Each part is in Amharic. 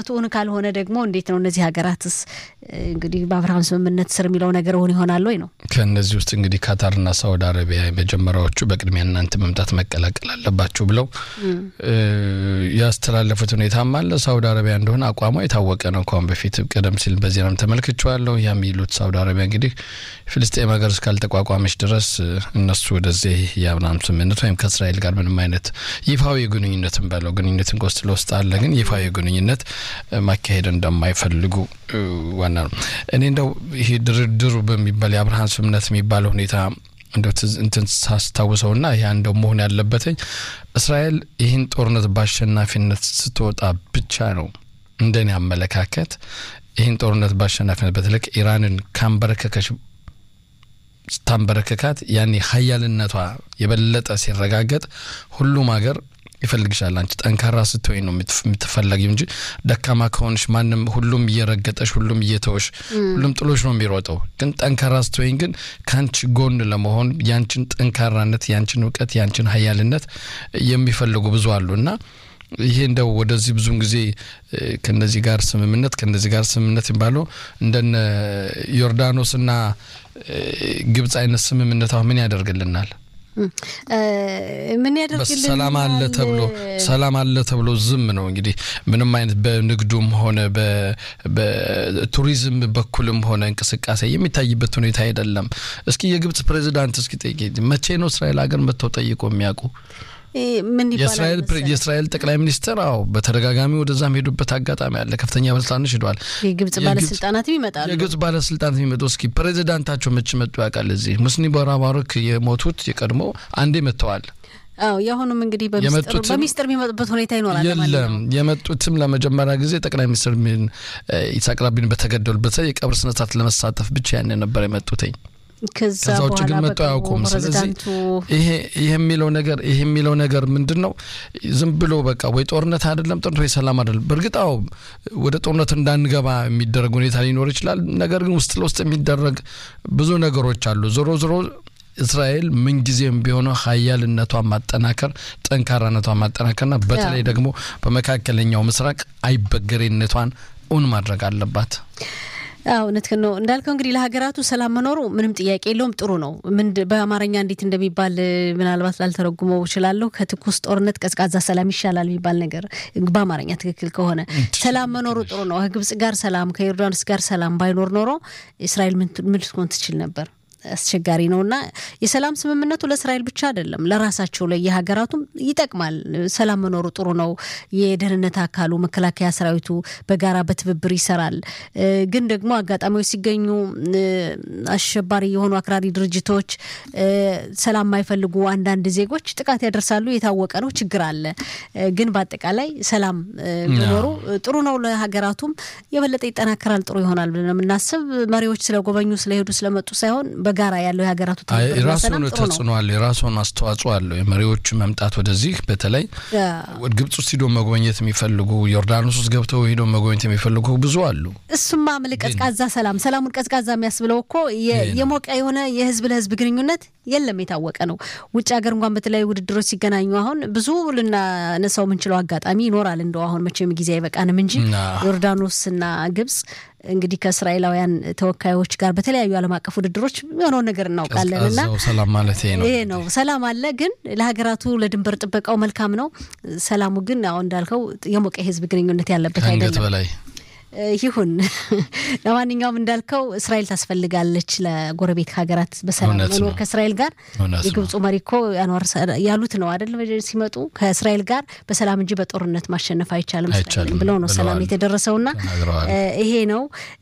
ፍላጎቱ እውን ካልሆነ ደግሞ እንዴት ነው እነዚህ ሀገራትስ እንግዲህ በአብርሃም ስምምነት ስር የሚለው ነገር እውን ይሆናል ወይ ነው? ከእነዚህ ውስጥ እንግዲህ ካታርና ሳውዲ አረቢያ የመጀመሪያዎቹ በቅድሚያ እናንተ መምጣት መቀላቀል አለባችሁ ብለው ያስተላለፉት ሁኔታም አለ። ሳውዲ አረቢያ እንደሆነ አቋሟ የታወቀ ነው። ከአሁን በፊት ቀደም ሲል በዜናም ተመልክቼዋለሁ። ያ የሚሉት ሳውዲ አረቢያ እንግዲህ ፍልስጤም ሀገር እስካልተቋቋመች ድረስ እነሱ ወደዚህ የአብርሃም ስምምነት ወይም ከእስራኤል ጋር ምንም አይነት ይፋዊ ግንኙነትን በለው ግንኙነትን ከውስጥ ለውስጥ አለ፣ ግን ይፋዊ ግንኙነት ማካሄድ እንደማይፈልጉ ዋና ነው። እኔ እንደው ይሄ ድርድሩ በሚባል የአብርሃም ስምምነት የሚባለው ሁኔታ እንደው እንትን ሳስታውሰው ና ያ እንደው መሆን ያለበትኝ እስራኤል ይህን ጦርነት በአሸናፊነት ስትወጣ ብቻ ነው እንደኔ አመለካከት ይህን ጦርነት በአሸናፊነት በተለይ ኢራንን ካንበረከከች ስታንበረከካት ያኔ ሀያልነቷ የበለጠ ሲረጋገጥ ሁሉም ሀገር ይፈልግሻል። አንቺ ጠንካራ ስትወኝ ነው የምትፈለጊው እንጂ ደካማ ከሆንሽ ማንም ሁሉም እየረገጠሽ፣ ሁሉም እየተወሽ፣ ሁሉም ጥሎሽ ነው የሚሮጠው። ግን ጠንካራ ስትወኝ ግን ከአንቺ ጎን ለመሆን ያንቺን ጠንካራነት፣ ያንቺን እውቀት፣ ያንቺን ሀያልነት የሚፈልጉ ብዙ አሉ እና ይሄ እንደው ወደዚህ ብዙን ጊዜ ከነዚህ ጋር ስምምነት ከነዚህ ጋር ስምምነት የሚባለው እንደነ ዮርዳኖስና ግብጽ አይነት ስምምነት አሁን ምን ያደርግልናል? ምን ያደርግልናል? ሰላም አለ ተብሎ ሰላም አለ ተብሎ ዝም ነው እንግዲህ ምንም አይነት በንግዱም ሆነ በቱሪዝም በኩልም ሆነ እንቅስቃሴ የሚታይበት ሁኔታ አይደለም። እስኪ የግብጽ ፕሬዚዳንት እስኪ ጠይቄ መቼ ነው እስራኤል ሀገር መጥተው ጠይቆ የሚያውቁ? የእስራኤል ጠቅላይ ሚኒስትር አዎ በተደጋጋሚ ወደዛም ሄዱበት አጋጣሚ አለ። ከፍተኛ ባለስልጣኖች ሄደዋል። የግብጽ ባለስልጣናትም ይመጣሉ። የግብጽ ባለስልጣናት የሚመጡ እስኪ ፕሬዚዳንታቸው መች መጡ ያውቃል? እዚህ ሙስኒ ቦራባሮክ የሞቱት የቀድሞ አንዴ መጥተዋል። አዎ የአሁኑም እንግዲህ በሚስጥር የሚመጡበት ሁኔታ ይኖራል። የለም የመጡትም ለመጀመሪያ ጊዜ ጠቅላይ ሚኒስትር ይስሐቅ ራቢን በተገደሉበት የቀብር ስነስርዓት ለመሳተፍ ብቻ ያን ነበር የመጡትኝ። ከዛ ውጭ ግን መጡ አያውቁም። ስለዚህ ይሄ የሚለው ነገር ይሄ የሚለው ነገር ምንድን ነው? ዝም ብሎ በቃ ወይ ጦርነት አይደለም ጦርነት ወይ ሰላም አይደለም። በእርግጥ አዎ ወደ ጦርነት እንዳንገባ የሚደረግ ሁኔታ ሊኖር ይችላል። ነገር ግን ውስጥ ለውስጥ የሚደረግ ብዙ ነገሮች አሉ። ዞሮ ዞሮ እስራኤል ምንጊዜም ቢሆነው ሀያልነቷን ማጠናከር ጠንካራነቷን ማጠናከርና በተለይ ደግሞ በመካከለኛው ምስራቅ አይበገሬነቷን እውን ማድረግ አለባት። እውነት ነው እንዳልከው እንግዲህ ለሀገራቱ ሰላም መኖሩ ምንም ጥያቄ የለውም። ጥሩ ነው። ምን በአማርኛ እንዴት እንደሚባል ምናልባት ላልተረጉመው እችላለሁ። ከትኩስ ጦርነት ቀዝቃዛ ሰላም ይሻላል የሚባል ነገር በአማርኛ ትክክል ከሆነ ሰላም መኖሩ ጥሩ ነው። ከግብጽ ጋር ሰላም፣ ከዮርዳኖስ ጋር ሰላም ባይኖር ኖሮ እስራኤል ምን ልትሆን ትችል ነበር? አስቸጋሪ ነው እና የሰላም ስምምነቱ ለእስራኤል ብቻ አይደለም፣ ለራሳቸው ለየሀገራቱም ይጠቅማል። ሰላም መኖሩ ጥሩ ነው። የደህንነት አካሉ መከላከያ ሰራዊቱ በጋራ በትብብር ይሰራል። ግን ደግሞ አጋጣሚዎች ሲገኙ አሸባሪ የሆኑ አክራሪ ድርጅቶች፣ ሰላም የማይፈልጉ አንዳንድ ዜጎች ጥቃት ያደርሳሉ። የታወቀ ነው። ችግር አለ። ግን በአጠቃላይ ሰላም መኖሩ ጥሩ ነው። ለሀገራቱም የበለጠ ይጠናከራል፣ ጥሩ ይሆናል ብለን የምናስብ መሪዎች ስለጎበኙ ስለሄዱ ስለመጡ ሳይሆን በጋራ ያለው የሀገራቱ የራሱን ተጽዕኖ አለ፣ የራሱን አስተዋጽኦ አለው። የመሪዎቹ መምጣት ወደዚህ በተለይ ወደ ግብጽ ውስጥ ሂዶ መጎብኘት የሚፈልጉ ዮርዳኖስ ውስጥ ገብተው ሂዶ መጎብኘት የሚፈልጉ ብዙ አሉ። እሱማ ምል ቀዝቃዛ ሰላም ሰላሙን ቀዝቃዛ የሚያስብለው እኮ የሞቀ የሆነ የህዝብ ለህዝብ ግንኙነት የለም፣ የታወቀ ነው። ውጭ ሀገር እንኳን በተለያዩ ውድድሮች ሲገናኙ አሁን ብዙ ልናነሳው የምንችለው አጋጣሚ ይኖራል። እንደው አሁን መቼም ጊዜ አይበቃንም እንጂ ዮርዳኖስና ግብጽ እንግዲህ ከእስራኤላውያን ተወካዮች ጋር በተለያዩ ዓለም አቀፍ ውድድሮች የሆነውን ነገር እናውቃለን እና ሰላም ማለት ይሄ ነው። ሰላም አለ፣ ግን ለሀገራቱ ለድንበር ጥበቃው መልካም ነው። ሰላሙ ግን አሁን እንዳልከው የሞቀ የህዝብ ግንኙነት ያለበት አይደለም። በላይ ይሁን። ለማንኛውም እንዳልከው እስራኤል ታስፈልጋለች ለጎረቤት ሀገራት በሰላም መኖር ከእስራኤል ጋር የግብፁ መሪ እኮ አንዋር ያሉት ነው አይደል? ሲመጡ ከእስራኤል ጋር በሰላም እንጂ በጦርነት ማሸነፍ አይቻልም ብለው ነው ሰላም የተደረሰውና ይሄ ነው።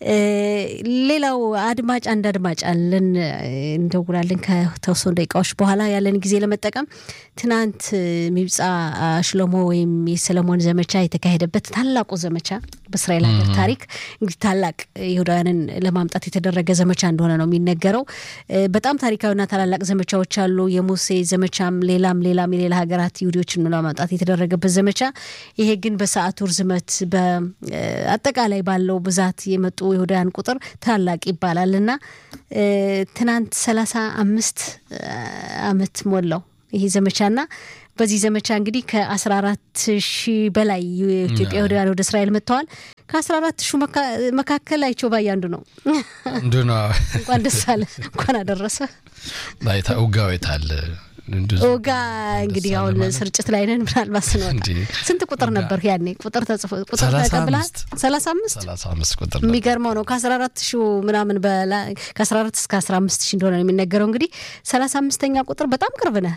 ሌላው አድማጭ አንድ አድማጭ አለን፣ እንደውላለን ከተወሰኑ ደቂቃዎች በኋላ ያለን ጊዜ ለመጠቀም ትናንት ሚብጻ ሽሎሞ ወይም የሰለሞን ዘመቻ የተካሄደበት ታላቁ ዘመቻ በእስራኤል ሀገር ታሪክ እንግዲህ ታላቅ ይሁዳውያንን ለማምጣት የተደረገ ዘመቻ እንደሆነ ነው የሚነገረው። በጣም ታሪካዊና ታላላቅ ዘመቻዎች አሉ። የሙሴ ዘመቻም ሌላም ሌላም የሌላ ሀገራት ይሁዲዎችን ለማምጣት የተደረገበት ዘመቻ። ይሄ ግን በሰዓቱ ርዝመት በአጠቃላይ ባለው ብዛት የመጡ ይሁዳውያን ቁጥር ታላቅ ይባላል እና ትናንት ሰላሳ አምስት አመት ሞላው ይሄ ዘመቻና በዚህ ዘመቻ እንግዲህ ከ14 ሺህ በላይ የኢትዮጵያ ይሁዳውያን ወደ እስራኤል መጥተዋል። ከአስራ አራት ሹ መካከል አይቸው ባይ አንዱ ነው። አንዱ ነው። እንኳን ደስ አለ፣ እንኳን አደረሰ። ውጋው የታለ ጋ እንግዲህ አሁን ስርጭት ላይ ነን። ምናልባት ስንወጣ ስንት ቁጥር ነበር ያኔ? ቁጥር ተጽፎ ቁጥር ተቀብለሃል? ሰላሳ አምስት ሰላሳ አምስት ቁጥር የሚገርመው ነው። ከአስራ አራት ሺ ምናምን ከአስራ አራት እስከ አስራ አምስት ሺ እንደሆነ ነው የሚነገረው። እንግዲህ ሰላሳ አምስተኛ ቁጥር በጣም ቅርብ ነህ።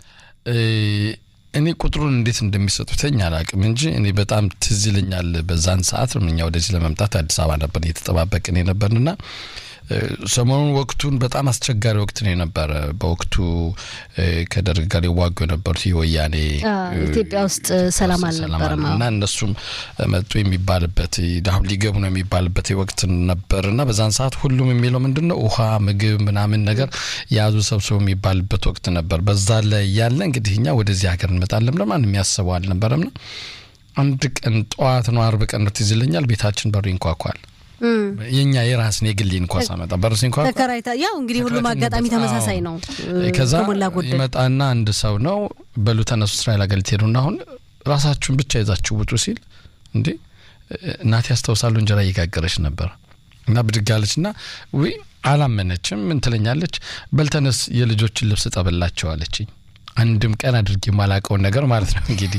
እኔ ቁጥሩን እንዴት እንደሚሰጡትኝ አላውቅም እንጂ እኔ በጣም ትዝ ይለኛል። በዛን ሰዓት እኛ ወደዚህ ለመምጣት አዲስ አበባ ነበር እየተጠባበቅን የነበርንና ሰሞኑን ወቅቱን በጣም አስቸጋሪ ወቅት ነው የነበረ። በወቅቱ ከደርግ ጋር ይዋጉ የነበሩት የወያኔ ኢትዮጵያ ውስጥ ሰላም አልነበረም እና እነሱም መጡ የሚባልበት አሁን ሊገቡ ነው የሚባልበት ወቅት ነበር እና በዛን ሰዓት ሁሉም የሚለው ምንድን ነው ውሃ፣ ምግብ ምናምን ነገር የያዙ ሰብሰቡ የሚባልበት ወቅት ነበር። በዛ ላይ ያለ እንግዲህ እኛ ወደዚህ ሀገር እንመጣለን ብለን ማንም የሚያስበው አልነበረም ነው። አንድ ቀን ጠዋት ነው አርብ ቀን ነው ትዝ ይለኛል ቤታችን በሩ ይንኳኳል። የኛ የራስን የግሌ እንኳ ሳመጣ በርስ እንኳ ተከራይታ ያው እንግዲህ ሁሉም አጋጣሚ ተመሳሳይ ነው። ከዛ ይመጣና አንድ ሰው ነው በሉ ተነሱ እስራኤል ሀገር ልትሄዱና አሁን ራሳችሁን ብቻ ይዛችሁ ውጡ ሲል እንዴ እናቴ ያስታውሳሉ እንጀራ እየጋገረች ነበር እና ብድግ አለች ና ውይ አላመነችም። ምን ትለኛለች በልተነስ የልጆችን ልብስ ጠበላቸው አለችኝ። አንድም ቀን አድርጌ የማላውቀውን ነገር ማለት ነው። እንግዲህ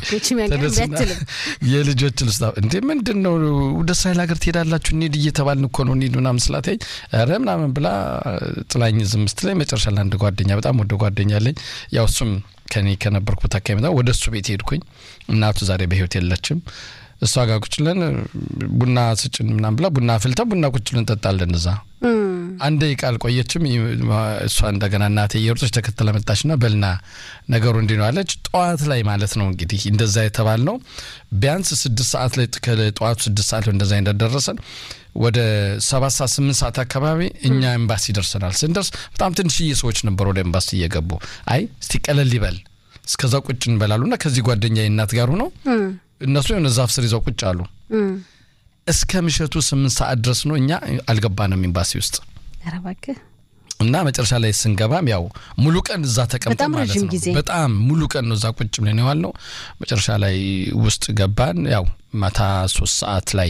የልጆች ልስታ እንዴ ምንድን ነው ወደ እስራኤል ሀገር ትሄዳላችሁ እንሂድ እየተባልን እኮ ነው እንሂድ ምናምን ስላተኝ ኧረ ምናምን ብላ ጥላኝ ዝም ስትለኝ መጨረሻ ላይ አንድ ጓደኛ በጣም ወደ ጓደኛ አለኝ ያው እሱም ከኔ ከነበርኩበት አካባቢ ወደ እሱ ቤት ሄድኩኝ። እናቱ ዛሬ በህይወት የለችም። እሷ ጋር ቁጭ ብለን ቡና ስጭን ምናምን ብላ ቡና አፍልታ ቡና ቁጭ ብለን እንጠጣለን እዛ አንድ ደቂቃ አልቆየችም። እሷ እንደገና እናቴ እየሮጠች ተከተለ መጣችና በልና ነገሩ እንዲህ ነው አለች። ጠዋት ላይ ማለት ነው እንግዲህ እንደዛ የተባል ነው ቢያንስ ስድስት ሰዓት ላይ ከጠዋቱ ስድስት ሰዓት ላይ እንደዛ እንደደረሰን ወደ ሰባት ሰዓት ስምንት ሰዓት አካባቢ እኛ ኤምባሲ ደርሰናል። ስንደርስ በጣም ትንሽዬ ሰዎች ነበሩ ወደ ኤምባሲ እየገቡ አይ እስቲ ቀለል ይበል እስከዛ ቁጭ እንበላሉና ከዚህ ጓደኛ እናት ጋር ሆነው እነሱ የሆነ ዛፍ ስር ይዘው ቁጭ አሉ። እስከ ምሽቱ ስምንት ሰዓት ድረስ ነው እኛ አልገባንም ኤምባሲ ውስጥ እና መጨረሻ ላይ ስንገባም ያው ሙሉ ቀን እዛ ተቀምጠ ማለት ነው። በጣም ሙሉ ቀን ነው እዛ ቁጭ ብለን የዋል ነው። መጨረሻ ላይ ውስጥ ገባን። ያው ማታ ሶስት ሰዓት ላይ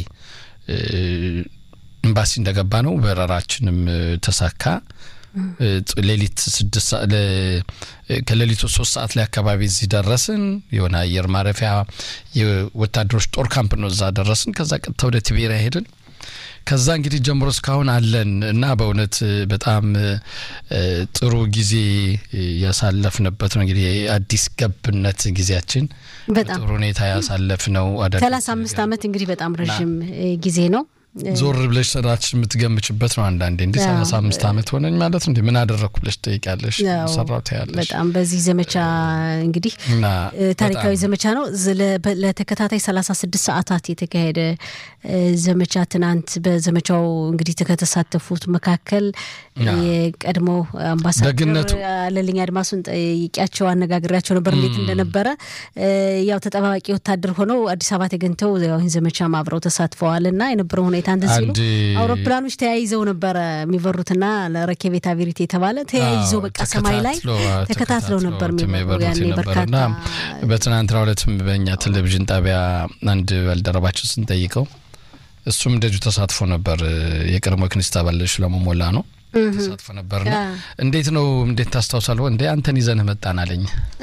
ኤምባሲ እንደገባ ነው በረራችንም ተሳካ። ሌሊት ስድስት ከሌሊቱ ሶስት ሰዓት ላይ አካባቢ እዚህ ደረስን። የሆነ አየር ማረፊያ የወታደሮች ጦር ካምፕ ነው። እዛ ደረስን። ከዛ ቀጥታ ወደ ቲቤሪያ ሄድን። ከዛ እንግዲህ ጀምሮ እስካሁን አለን እና በእውነት በጣም ጥሩ ጊዜ ያሳለፍንበት ነው። እንግዲህ አዲስ ገብነት ጊዜያችን በጣም ጥሩ ሁኔታ ያሳለፍ ነው። ሰላሳ አምስት ዓመት እንግዲህ በጣም ረዥም ጊዜ ነው። ዞር ብለሽ ስራችን የምትገምችበት ነው። አንዳንዴ እንዲህ ሰላሳ አምስት ዓመት ሆነኝ ማለት እንዲ ምን አደረግኩ ብለሽ ትጠይቂያለሽ። ሰራው ታያለሽ። በጣም በዚህ ዘመቻ እንግዲህ ታሪካዊ ዘመቻ ነው። ለተከታታይ ሰላሳ ስድስት ሰዓታት የተካሄደ ዘመቻ ትናንት በዘመቻው እንግዲህ ከተሳተፉት መካከል የቀድሞ አምባሳደር አለልኝ አድማሱን ጠይቂያቸው አነጋግሬያቸው ነበር እንዴት እንደነበረ። ያው ተጠባባቂ ወታደር ሆነው አዲስ አበባ ተገኝተው ይህን ዘመቻ አብረው ተሳትፈዋል እና የነበረው ሁኔታ እንትን ሲሉ አውሮፕላኖች ተያይዘው ነበረ የሚበሩትና ለረኬቤት አቪሪት የተባለ ተያይዘው በቃ ሰማይ ላይ ተከታትለው ነበር የሚበሩ ያኔ በርካታ በትናንትናው ዕለትም በእኛ ቴሌቪዥን ጣቢያ አንድ ባልደረባችን ስንጠይቀው እሱም እንደዚሁ ተሳትፎ ነበር። የቀድሞ ክኒስት አባል ሽለሞ ሞላ ነው ተሳትፎ ነበርና እንዴት ነው እንዴት ታስታውሳለሁ? እንዴ አንተን ይዘንህ መጣን አለኝ።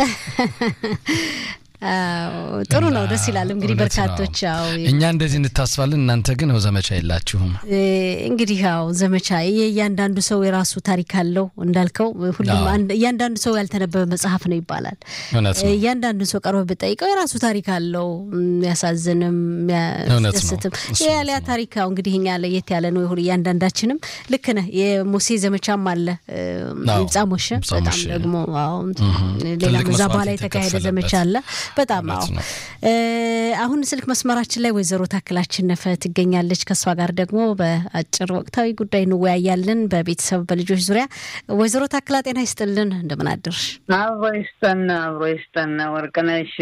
ጥሩ ነው፣ ደስ ይላል። እንግዲህ በርካቶች ያው እኛ እንደዚህ እንታስባለን፣ እናንተ ግን ው ዘመቻ የላችሁም። እንግዲህ ያው ዘመቻ እያንዳንዱ ሰው የራሱ ታሪክ አለው እንዳልከው፣ ሁሉም እያንዳንዱ ሰው ያልተነበበ መጽሐፍ ነው ይባላል። እያንዳንዱን ሰው ቀርበህ ብጠይቀው የራሱ ታሪክ አለው፣ የሚያሳዝንም የሚያስደስትም። ያሊያ ታሪክ ያው እንግዲህ እኛ ለየት ያለ ነው። ይሁን እያንዳንዳችንም ልክ ነህ። የሙሴ ዘመቻም አለ ይብጻ ሞሸ፣ በጣም ደግሞ ሌላ ከዛ በኋላ የተካሄደ ዘመቻ አለ። በጣም አዎ። አሁን ስልክ መስመራችን ላይ ወይዘሮ ታክላችን ነፈ ትገኛለች። ከእሷ ጋር ደግሞ በአጭር ወቅታዊ ጉዳይ እንወያያለን፣ በቤተሰብ በልጆች ዙሪያ። ወይዘሮ ታክላ ጤና ይስጥልን፣ እንደምን አደርሽ? አብሮ ይስጠን፣ አብሮ ይስጠን። ወርቅነሽ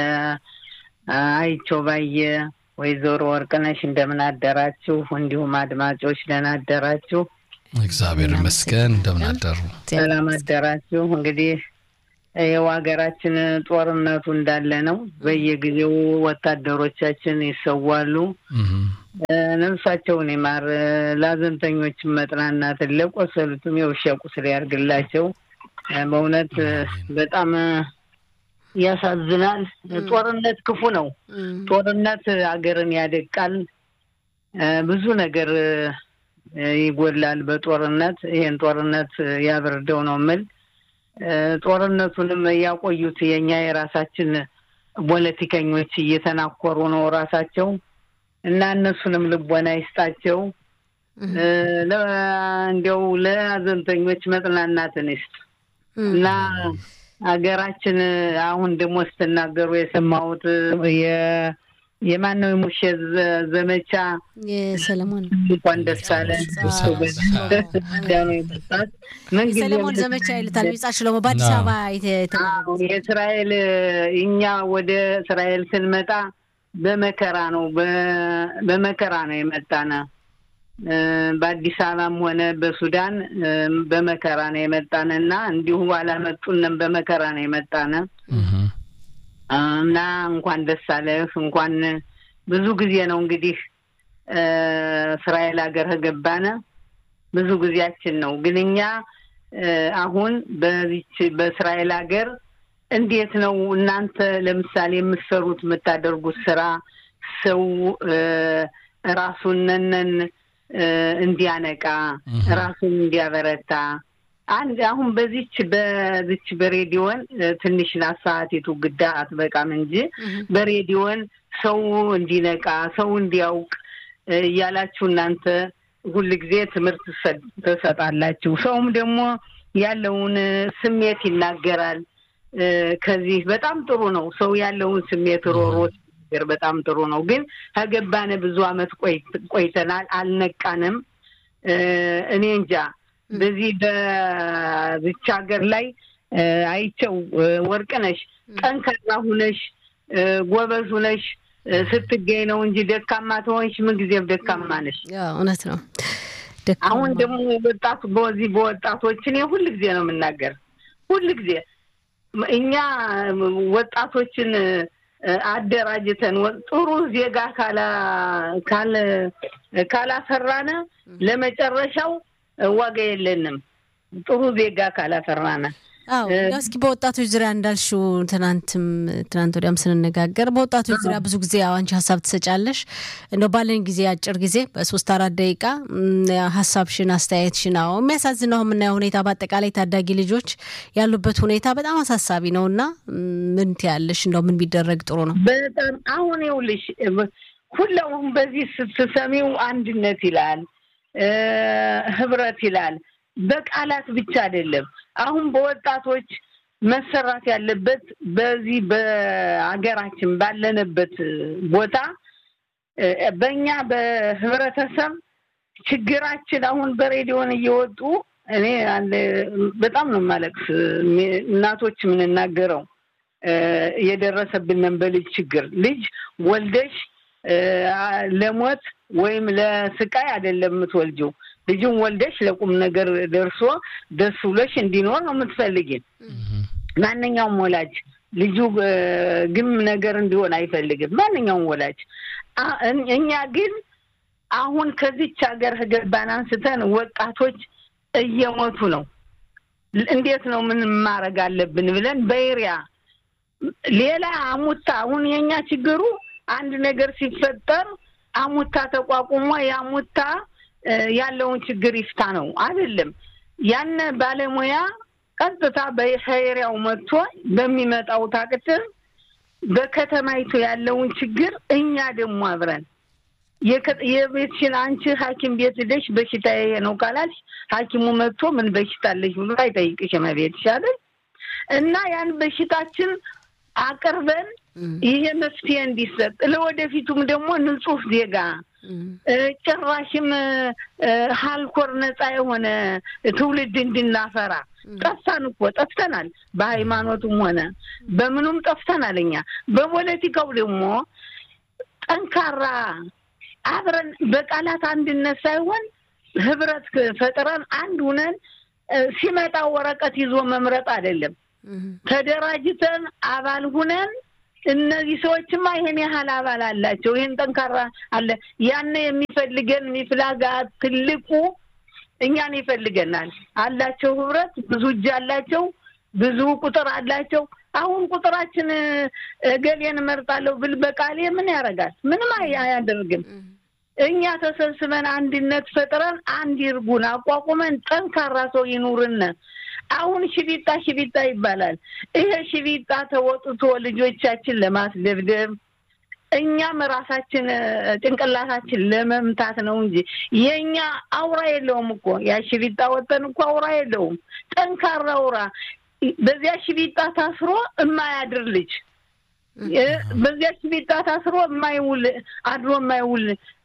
አይቸው ባየ፣ ወይዘሮ ወርቅነሽ እንደምን አደራችሁ? እንዲሁም አድማጮች ደህና አደራችሁ? እግዚአብሔር ይመስገን። እንደምን አደሩ? ሰላም አደራችሁ? እንግዲህ ይኸው ሀገራችን ጦርነቱ እንዳለ ነው። በየጊዜው ወታደሮቻችን ይሰዋሉ። ነፍሳቸውን ይማር፣ ለሀዘንተኞችም መጽናናትን፣ ለቆሰሉትም የውሻ ቁስል ያርግላቸው። በእውነት በጣም ያሳዝናል። ጦርነት ክፉ ነው። ጦርነት ሀገርን ያደቃል። ብዙ ነገር ይጎላል በጦርነት። ይሄን ጦርነት ያብርደው ነው የምል። ጦርነቱንም ያቆዩት የእኛ የራሳችን ፖለቲከኞች እየተናኮሩ ነው ራሳቸው እና እነሱንም ልቦና ይስጣቸው። እንዲያው ለሀዘንተኞች መጽናናትን ይስጥ እና ሀገራችን አሁን ደግሞ ስትናገሩ የሰማሁት የማን ነው የሙሼ ዘመቻ የሰለሞን እንኳን ደስ አለ የሰለሞን ዘመቻ ይሉታል ሚጻ ሽሎሞ በአዲስ አበባ የእስራኤል እኛ ወደ እስራኤል ስንመጣ በመከራ ነው በመከራ ነው የመጣነ በአዲስ አበባም ሆነ በሱዳን በመከራ ነው የመጣነ እና እንዲሁ አላመጡንም በመከራ ነው የመጣነ እና እንኳን ደስ አለህ። እንኳን ብዙ ጊዜ ነው እንግዲህ እስራኤል ሀገር ከገባነ ብዙ ጊዜያችን ነው። ግን እኛ አሁን በዚች በእስራኤል ሀገር እንዴት ነው እናንተ ለምሳሌ የምትሰሩት የምታደርጉት ስራ ሰው ራሱንነን እንዲያነቃ ራሱን እንዲያበረታ አንድ አሁን በዚች በዚች በሬዲዮን ትንሽ ናት ሰዓቲቱ ግዳ አትበቃም እንጂ በሬዲዮን ሰው እንዲነቃ ሰው እንዲያውቅ እያላችሁ እናንተ ሁል ጊዜ ትምህርት ትሰጣላችሁ። ሰውም ደግሞ ያለውን ስሜት ይናገራል። ከዚህ በጣም ጥሩ ነው። ሰው ያለውን ስሜት ሮሮት ነገር በጣም ጥሩ ነው። ግን ከገባነ ብዙ አመት ቆይተናል፣ አልነቃንም። እኔ እንጃ በዚህ በዚች ሀገር ላይ አይቸው ወርቅነሽ ጠንካራ ሁነሽ ጎበዝ ሁነሽ ስትገኝ ነው እንጂ ደካማ ትሆንሽ ምንጊዜም ደካማ ነሽ። እውነት ነው። አሁን ደግሞ ወጣቱ በዚህ በወጣቶች እኔ ሁል ጊዜ ነው የምናገር ሁል ጊዜ እኛ ወጣቶችን አደራጅተን ጥሩ ዜጋ ካላፈራነ ለመጨረሻው ዋጋ የለንም። ጥሩ ዜጋ ካላፈራነ አዎ እንደው እስኪ በወጣቶች ዙሪያ እንዳልሽው ትናንትም ትናንት ወዲያም ስንነጋገር በወጣቶች ዙሪያ ብዙ ጊዜ አንቺ ሀሳብ ትሰጫለሽ። እንደው ባለን ጊዜ አጭር ጊዜ በሶስት አራት ደቂቃ ሀሳብሽን፣ አስተያየትሽን። አዎ የሚያሳዝነው የምናየው ሁኔታ በአጠቃላይ ታዳጊ ልጆች ያሉበት ሁኔታ በጣም አሳሳቢ ነው እና ምን ትያለሽ? እንደው ምን ቢደረግ ጥሩ ነው? በጣም አሁን ይኸውልሽ ሁላውም በዚህ ስትሰሚው አንድነት ይላል፣ ህብረት ይላል። በቃላት ብቻ አይደለም። አሁን በወጣቶች መሰራት ያለበት በዚህ በሀገራችን ባለንበት ቦታ በእኛ በህብረተሰብ ችግራችን አሁን በሬዲዮን እየወጡ እኔ በጣም ነው የማለቅስ። እናቶች የምንናገረው የደረሰብንን በልጅ ችግር ልጅ ወልደሽ ለሞት ወይም ለስቃይ አይደለም የምትወልጂው ልጅን ወልደሽ ለቁም ነገር ደርሶ ደስ ብሎሽ እንዲኖር ነው የምትፈልጊ። ማንኛውም ወላጅ ልጁ ግም ነገር እንዲሆን አይፈልግም። ማንኛውም ወላጅ። እኛ ግን አሁን ከዚች ሀገር ከገባን አንስተን ወጣቶች እየሞቱ ነው። እንዴት ነው ምን ማድረግ አለብን ብለን በኤሪያ ሌላ አሙታ አሁን የኛ ችግሩ አንድ ነገር ሲፈጠር አሙታ ተቋቁሞ የአሙታ ያለውን ችግር ይፍታ ነው አይደለም። ያን ባለሙያ ቀጥታ በሄሪያው መጥቶ በሚመጣው ታቅትር በከተማይቱ ያለውን ችግር እኛ ደግሞ አብረን የቤትሽን አንቺ ሐኪም ቤት ሄደሽ በሽታ ይሄ ነው ካላልሽ ሐኪሙ መጥቶ ምን በሽታ አለሽ ብሎ አይጠይቅሽም ቤትሽ አይደል እና ያን በሽታችን አቅርበን ይሄ መፍትሄ እንዲሰጥ ለወደፊቱም ደግሞ ንጹህ ዜጋ ጭራሽም ሀልኮር ነፃ የሆነ ትውልድ እንድናፈራ ጠፍታን እኮ ጠፍተናል። በሃይማኖቱም ሆነ በምኑም ጠፍተናል። እኛ በፖለቲካው ደግሞ ጠንካራ አብረን በቃላት አንድነት ሳይሆን ህብረት ፈጥረን አንድ ሁነን ሲመጣ ወረቀት ይዞ መምረጥ አይደለም። ተደራጅተን አባል ሁነን እነዚህ ሰዎችማ ይሄን ያህል አባል አላቸው፣ ይሄን ጠንካራ አለ። ያን የሚፈልገን ሚፍላጋ ትልቁ እኛን ይፈልገናል አላቸው። ህብረት ብዙ እጅ አላቸው፣ ብዙ ቁጥር አላቸው። አሁን ቁጥራችን እገሌን እመርጣለሁ ብል በቃሌ ምን ያደርጋል? ምንም አያደርግም። እኛ ተሰብስበን አንድነት ፈጥረን አንድ ይርጉን አቋቁመን ጠንካራ ሰው ይኑርነ። አሁን ሽቢጣ ሽቢጣ ይባላል። ይሄ ሽቢጣ ተወጥቶ ልጆቻችን ለማስደብደብ እኛም ራሳችን ጭንቅላታችን ለመምታት ነው እንጂ የእኛ አውራ የለውም እኮ ያ ሽቢጣ ወጠን እኮ አውራ የለውም። ጠንካራ አውራ በዚያ ሽቢጣ ታስሮ የማያድር ልጅ በዚያ ሽቢጣ ታስሮ የማይውል አድሮ የማይውል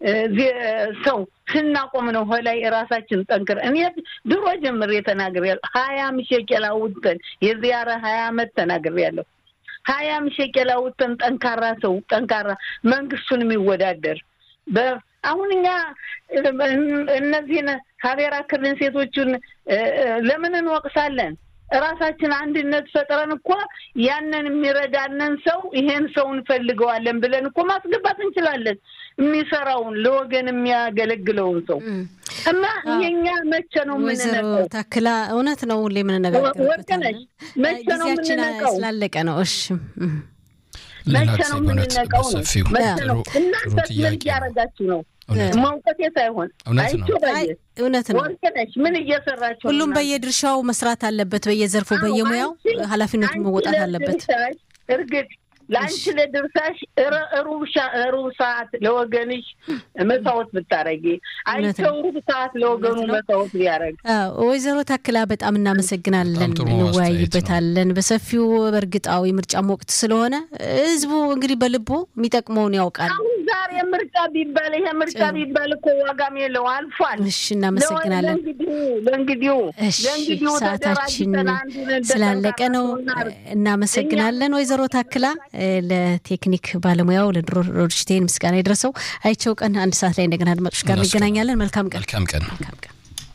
ሰው ስናቆም ነው ሆላይ ራሳችን ጠንክር እኔ ድሮ ጀምሬ ተናግሬያለሁ። ሀያ ሸቄላ ውጥተን የዚያረ ሀያ አመት ተናግሬያለሁ። ሀያም ሸቄላ ውጥተን ጠንካራ ሰው ጠንካራ መንግስቱን የሚወዳደር አሁን እኛ እነዚህን ሀቤራ ክልል ሴቶቹን ለምን እንወቅሳለን? ራሳችን አንድነት ፈጥረን እኮ ያንን የሚረዳንን ሰው ይሄን ሰው እንፈልገዋለን ብለን እኮ ማስገባት እንችላለን። የሚሰራውን ለወገን የሚያገለግለውን ሰው እና የኛ መቼ ነው የምንነቀው? ታክላ እውነት ነው ሁሌ የምንነጋገርበት ወርቅነሽ መቼ ነው ጊዜያችን የምንነቀው? ስላለቀ ነው። እሺ መቼ ነው የምንነቀው ነው? በሰፊው መቼ ነው? ጥሩ እናንተ ምን ጥያቄ ነው። እያደረጋችሁ ነው? እውነት መውቀቴ ሳይሆን እውነት ነው። አይቼው አይ ባየ እውነት ነው። ወርቅነሽ ምን እየሰራችሁ ነው ሁሉም እናንተ? በየድርሻው መስራት አለበት፣ በየዘርፉ አዎ፣ በየሙያው አንቺ- ኃላፊነቱን አንቺ መወጣት አለበት። ለድርሻሽ እርግጥ ለአንቺ ለድርሻሽ ረ- ሩብ ሻ- ሩብ ሰዓት ለወገንሽ መስዋዕት ብታረጊ አይቸው ሩብ ሰዓት ለወገኑ እውነት ነው። መስዋዕት ቢያደረግ አዎ፣ ወይዘሮ ታክላ በጣም እናመሰግናለን። በጣም ጥሩ እንወያይበታለን በሰፊው። በእርግጣዊ ምርጫም ወቅት ስለሆነ ህዝቡ እንግዲህ በልቦ የሚጠቅመውን ያውቃል። አሁን ዛሬ ምርጫ ቢባል ይሄ ምርጫ ጥሩ። ቢባል እኮ ዋጋም የለው አልፏል። እሺ እናመሰግናለን። ለእንግዲሁ ለእንግዲሁ እሺ ለእንግዲሁ ሰዓታችን ተደራጅተን አንዱን እንደ ስላለቀ ነው። ጠንካራ ሰው እናድርግ። እናመሰግናለን ወይዘሮ ታክላ። እ፣ ለቴክኒክ ባለሙያው ለድሮ ሮድሽቴን ምስጋና የደረሰው አይቸው ቀን አንድ ሰዓት ላይ እንደገና አድማጮች ጋር እነሱ እንገናኛለን። መልካም ቀን። መልካም ቀን መልካም ቀን።